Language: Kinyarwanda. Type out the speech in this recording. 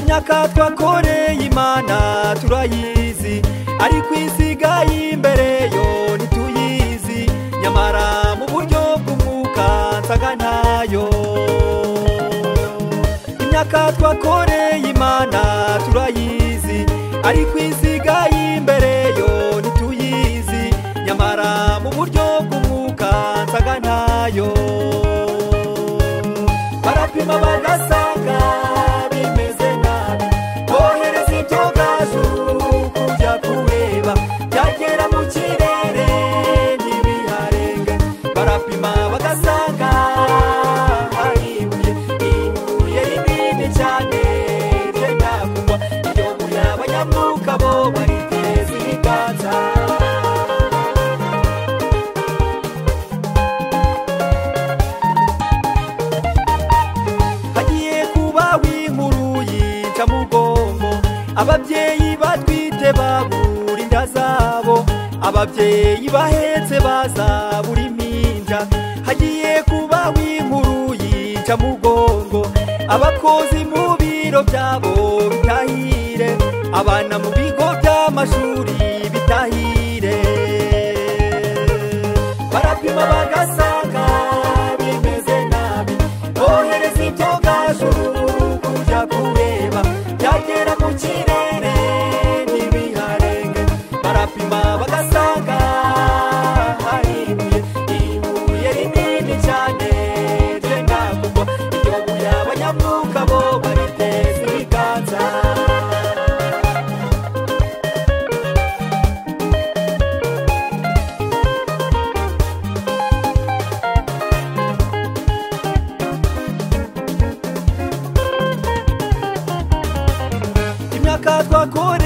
myaka twakoreye imana turayizi ariko isigaye imbere yo ntituyizi nyamara mu buryo bw'umwuka nsaga ntayo imyaka twakoreye imana turayizi ariko isigaye imbere yo ntituyizi nyamara mu buryo bw'umwuka nsaga ntayo barapima bagasanga bimeze nabi bohereza ibyo gazu kujya kureba byagera mu kirere ntibiharenge barapima bagasanga hari ibuye ibuye rinini cyane ryenda kugwa iyo muyaba nyamwuka bo bariteza ibiganza hagiye kubaho inkuru yica mu bwonko ababyeyi batwite babura inda zabo ababyeyi bahetse bazabura impinja hagiye kubaho inkuru yica mu bwonko abakozi mu biro byabo bitahire abana mu bigo by'amashuri bitahire barapima bagasanga bimeze nabi bohereza ibyo gajuru kujya kureba byagera mu kirere ntibiharenge barapima bagasanga hari ibuye ibuye rinini cyane ryenda kugwa iyo buye abanyamwuka bo bariteza ibiganza imyaka twakora